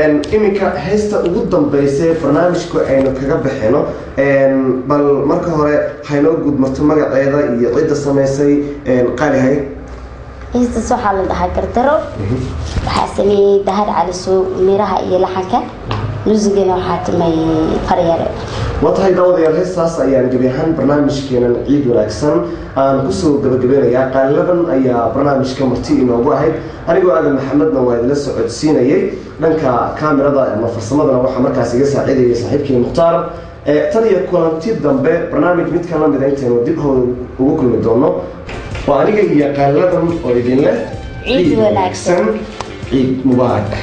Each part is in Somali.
iminka heesta ugu dambeysay barnaamijku aynu kaga bixino bal marka hore haynoo gudmarto magaceeda iyo cidda samaysay qaalihay heestaas waxaa la dhahaa gardaro waxaa sameeyey dahar calisow miraha iyo laxanka muusigana waxaa tumay faryare waa tahay daawadayaal heestaas ayaan gebi ahaan barnaamijkeenan ciid wanaagsan aan kusoo gabagabeynayaa qaaliladan ayaa barnaamijka marti inoogu ahayd anigoo aadan maxamedna waa idila socodsiinayay dhanka kaamirada ama farsamadana waxaa markaas iga saaciidayay saaxiibkii mukhtaar tan iyo kulanti dambe barnaamij midkan lamida intaynu dib hooda ugu kulmi doono waa aniga iyo qaaliladan oo idin leh Ciid wanaagsan. ciid mubaarak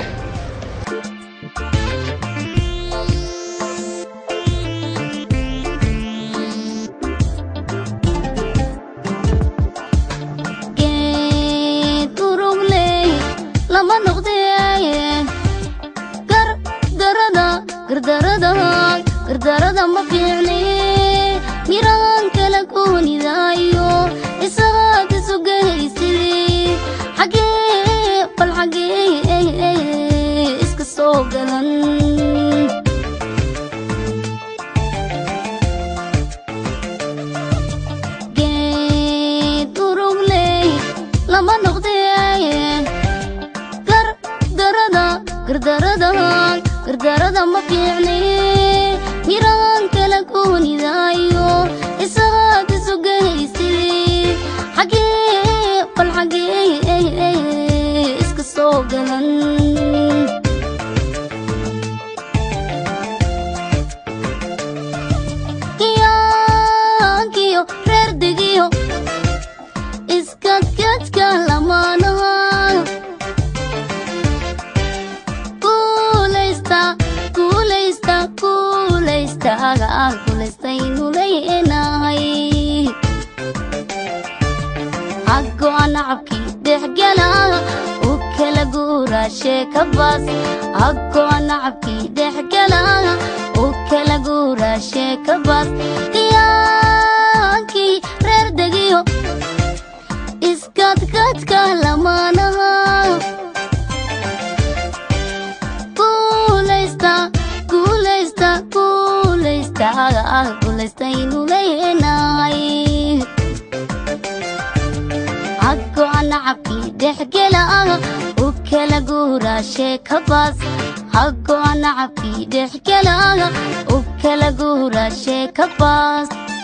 geed urugley lama noqdee gardarada gardarada gardarada ma fiicne miraan kala goonidaayo isagaad isu gahaysidee xagee bal xagee iska soo galan geed urugley lama noqdee gardarada gardarada gardarada ma fiicne miraan kala goonidaayo isagaad isu gahaysidee xagee bal xagee iska soo galan kiyo reer degiyo iskadkadka lamaanaha kuulaysta kuulaysta kuulaystaga kuulaystaynu leynahay xaggoa nacabkii dhexgala u kala guura sheeka baas xaggoa nacabkii dhexgala u kala guura sheeka baas qiyaankii reer degiyo iskadkadka lamaanaha kuulaysta kuulaysta kuulaystaga kuulaystaynu leynahay xaggoa nacabkii dhexgela u kala guura sheeka baas xaggoa nacabkii dhexgela u kala guura sheeka baas